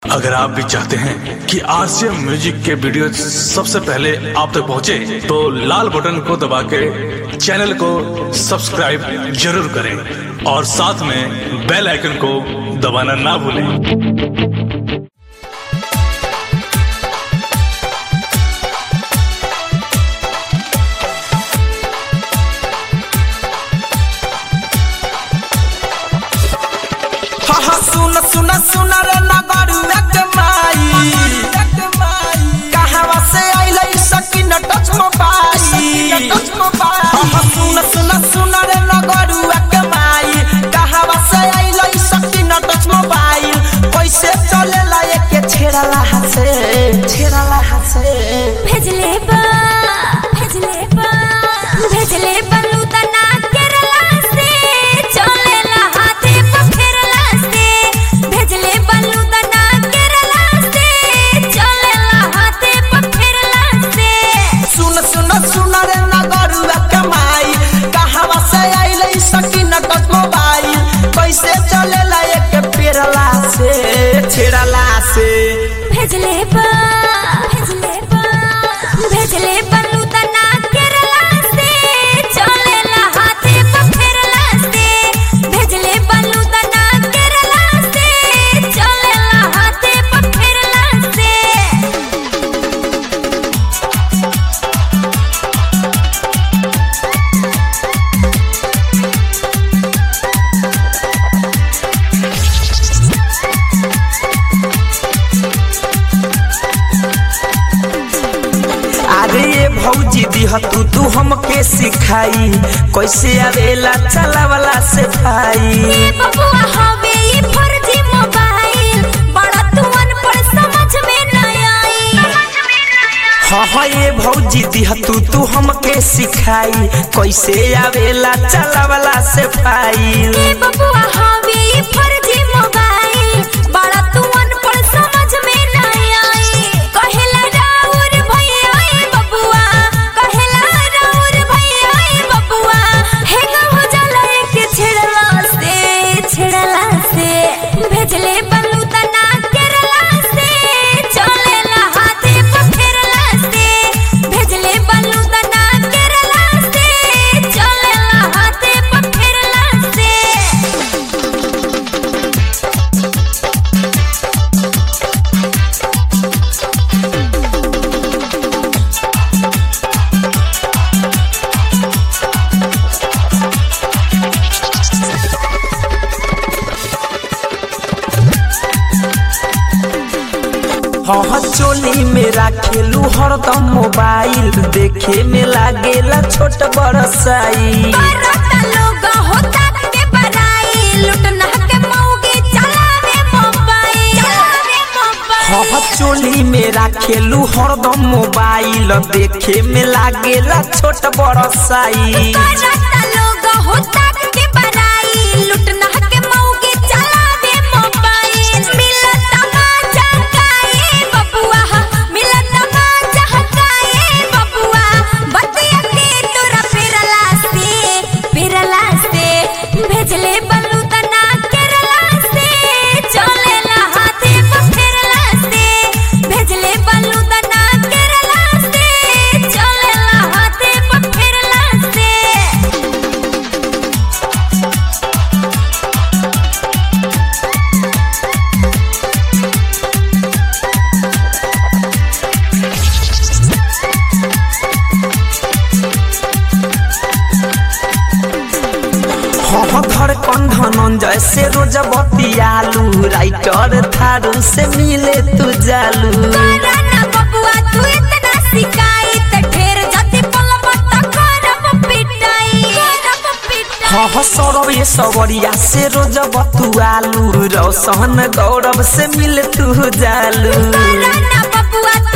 अगर आप भी चाहते हैं कि आरसीएम म्यूजिक के वीडियो सबसे पहले आप तक पहुंचे, तो लाल बटन को दबा के चैनल को सब्सक्राइब जरूर करें और साथ में बेल आइकन को दबाना ना भूलें हा हा सुन सुन सुन रे नगरुआ के माई कहावा से आइलै सकिन टच मोबाइल हा हा सुन सुन सुन रे नगरुआ के माई कहावा से आइलै सकिन टच मोबाइल कैसे चलेला एके छेड़ला हसे छेड़ला हसे भेजले बा भेजले बा भेजले बलू तना केरला से चलेला हाथे पखेरला से भेजले बलू तना केरला से चलेला हाथे पखेरला से सुन सुन सुन रे नगरुआ के माई कहावा से आइलै सकिन टच मोबाइल कैसे चलेला एके पेरला से छेड़ला से भेजले बा भेजले बा भेजले बलू तना केरला से चलेला हाथे पखेरला से भेजले बलू तना केरला से चलेला हाथे पखेरला से अरे ये भौजी दिह तू तू हमके सिखाई कैसे आवेला चलावला से भाई ए बबुआ हवे ई फर्जी मोबाइल बड़ा तू अनपढ़ समझ में न आई हाँ हाँ ये भौजी दिह तू तू हमके सिखाई कैसे आवेला चलावला से भाई ए बबुआ हवे ई फर्जी मोबाइल बड़ा तू अनपढ़ समझ में न आई कहेला राउर भैया ए बबुआ कहेला राउर भैया ए बबुआ हे हो जाला के छेड़ला से छेड़ला से भेजले बलू तना केरला से चलेला हाथे पखेरला से भेजले बलू तना केरला से चलेला हाथे पखेरला से हाँ हाँ चोली में राखेलू हरदम मोबाइल देखे में लागेला छोट बड़ साई बरता लोग होता के बड़ाई लुटना के मौगी चलावे मोबाइल चलावे मोबाइल हाँ हाँ चोली में राखेलू हरदम मोबाइल देखे में लागेला छोट बड़ साई बरता लोग होता के बड़ाई लुटना के मौगी चलावे मोबाइल मिलता मजा काए बबुआ मिलता मजा काए बबुआ बतिया के तोरा पेरला से पेरला से भेजले बलू तना केरला से चलेला हाथे पखेरला से भेजले बलू तना केरला से चलेला हाथे पखेरला से हाँ हाँ धड़कन धनंजय से रोज बतियालू राइटर थारू से मिले तू जालू कराना बबुआ तू इतना सिकाई त ढेर जति पलब त करब पिटाई करब पिटाई हाँ हाँ सौरभ ये सवरिया से रोज बतुआलू रोशन गौरव से मिले तू जालू कराना बबुआ